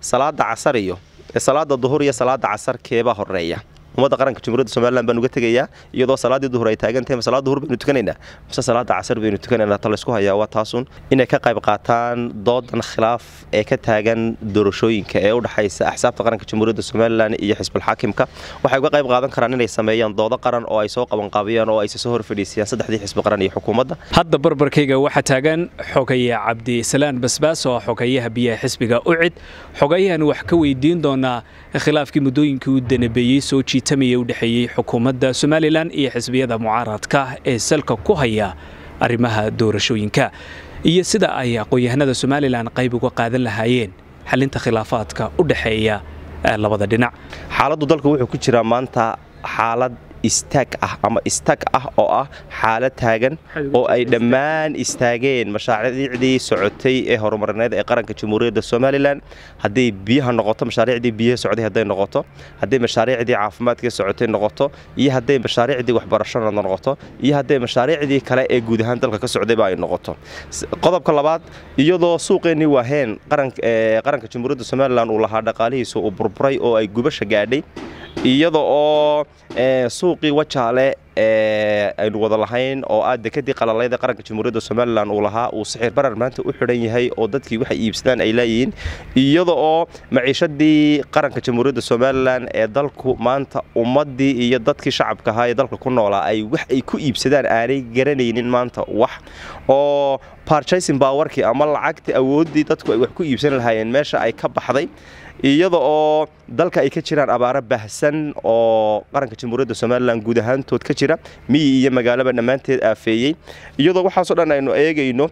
salaada casar iyo salaada duhur iyo salaada casar keebaa horeeya ummadda qaranka jamhuuriyadda somalilan baan uga tegayaa iyadoo salaadii duhur ay taagan tahay salaada duhur baynu tukanaynaa mise salaada casar baynu tukanaynaa ta laysku hayaa waa taasun inay ka qayb qaataan doodan khilaaf ee ka taagan doorashooyinka ee u dhexaysa axsaabta qaranka jamhuuriyadda somalilan iyo xisbulxaakimka waxay uga qayb qaadan karaan inay sameeyaan doodo qaran oo ay soo qabanqaabiyaan oo ay soo hor fadhiisiyaan saddexdii xisbi qaran iyo xukuumadda hadda barbarkayga waxaa taagan xogaye cabdisalaan basbaas oo xogayaha biyaha xisbiga ucid xogayahan wax ka weydiin doonaa khilaafkii muddooyinkii u danabeeyey soo jiitamaya u dhexeeyey xukuumadda somalilan iyo xisbiyada mucaaradka ee salka ku haya arrimaha doorashooyinka iyo sida ay aqoon-yahanada somalilan qayb uga qaadan lahaayeen xalinta khilaafaadka u dhexeeya labada dhinac xaaladdu dalku wuxuu ku jiraa maanta xaalad istaag ah ama istag ah oo ah xaalad taagan oo ay dhammaan istaageen mashaariicdii socotay ee horumarineed ee qaranka jamhuuriyadda somalilan hadday biyaha noqoto mashaariicdii biyaha socday hadday noqoto hadday mashaariicdii caafimaadka socotay noqoto iyo hadday mashaariicdii waxbarashada noqoto iyo hadday mashaariicdii kale ee guud ahaan dalka ka socdayba ay noqoto qodobka labaad iyadoo suuqeennii waaheen qaranka jamhuuriyadda somalilan uu lahaa dhaqaalihiisa uu burburay oo ay gubasha gaadhay iyada oo suuqii wajaale aynu wada lahayn oo ah dekadii qalalayda qaranka jamhuuriyadda somalilan uu lahaa uu sixir barar maanta u xidhan yahay oo dadkii waxay iibsadaan ay leeyihiin iyada oo maciishadii qaranka jamhuuriyadda somalilan ee dalku maanta ummaddii iyo dadkii shacabka ahaa ee dalka ku noolaa ay wax ay ku iibsadaan aanay garanaynin maanta wax oo barchasing bawarkii ama lacagtii awooddii dadku ay wax ku iibsan lahaayeen meesha ay ka baxday iyada oo dalka ay ka jiraan abaaro bahsan oo qaranka jamhuuriyadda somalilan guud ahaantood ka jira miyi iyo magaalaba dhammaanteed aafeeyey iyadoo waxaasoo dhan aynu eegayno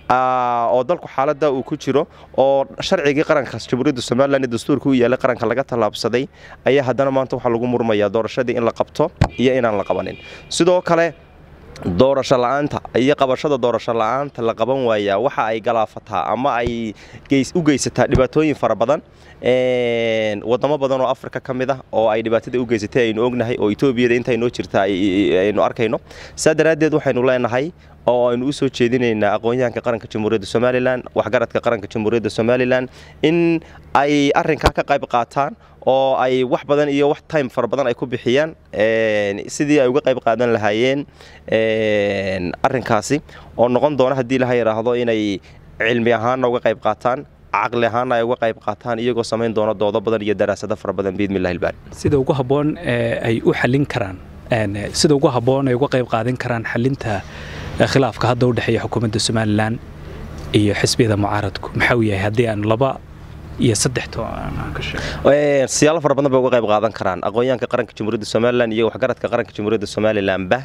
oo dalku xaalada uu ku jiro oo sharcigii qaranka jamhuuriyadda somalilan ee dastuurka u yaallay qaranka laga tallaabsaday ayaa haddana maanta waxaa lagu murmayaa doorashadii in la qabto iyo inaan la qabanin sidoo kale doorasho la-aanta iyo qabashada doorasho la-aanta la qaban waayaa waxa ay galaafataa ama ay u geysataa dhibaatooyin fara badan wadamo badan oo afrika ka mid ah oo ay dhibaatada u geysatay aynu ognahay oo etoobiyada inta noo jirta aynu arkayno saa daraaddeed waxaynu leenahay oo aynu u soo jeedinaynaa aqoon-yahanka qaranka jamhuuriyadda somalilan waxgaradka qaranka jamhuuriyadda somalilan in ay arinkaa ka qayb qaataan oo ay wax badan iyo wax time fara badan ay ku bixiyaan sidii ay uga qayb qaadan lahaayeen arinkaasi oo noqon doona haddii laha yidhaahdo inay cilmi ahaanna uga qayb qaataan caqli ahaanna ay uga qayb qaataan iyagoo samayn doona doodo badan iyo daraasado fara badan biidmillahi ilbaari sida ugu habboon ay u xallin karaan sida ugu habboon ay uga qayb qaadan karaan xalinta khilaafka hadda u dhexeeya xukuumadda somalilan iyo xisbiyada mucaaradku maxaa uu yahay haddii aan laba iyo saddex siyaalo fara badan bay uga qayb qaadan karaan aqoon-yahanka qaranka jamhuuriyadda somalilan iyo waxgaradka qaranka jamhuuriyadda somalilanba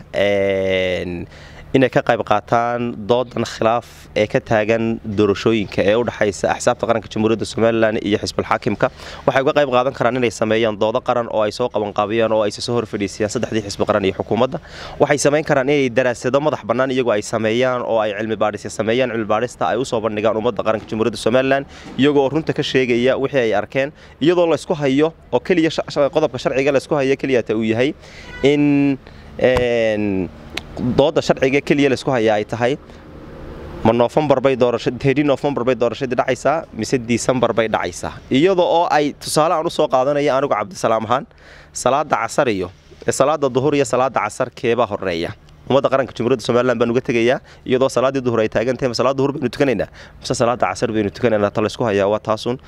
inay ka qayb qaataan doodan khilaaf ee ka taagan doorashooyinka ee u dhexaysa axsaabta qaranka jamhuuriyadda somalilan iyo xisbulxaakimka waxay uga qayb qaadan karaan inay sameeyaan doodo qaran oo ay soo qabanqaabiyaan oo ay soo hor fadhiisiyaan saddexdii xisbi qaran iyo xukuumadda waxay samayn karaan inay daraasado madax bannaan iyagoo ay sameeyaan oo ay cilmi baadhisya sameeyaan cilmi baadhista ay usoo bandhigaan ummadda qaranka jamhuuriyadda somalilan iyagoo runta ka sheegaya wixii ay arkeen iyadoo laysku hayo oo keliya qodobka sharciga laysku hayo keliyata uu yahay in dooda sharciga keliya laysku hayaa ay tahay ma noofembar bay doorashadii noofembar bay doorashadii dhacaysaa mise disembar bay dhacaysaa iyada oo ay tusaale aan u soo qaadanaya anigu cabdisalaam ahaan salaada casar iyo salaada duhur iyo salaada casar keebaa horeeya ummadda qaranka jamhuuriyadda somalilan baan uga tegayaa iyadoo salaadii duhur ay taagan tahay salaada duhur baynu tukanaynaa mise salaada casar baynu tukanaynaa ta laysku hayaa waa taasun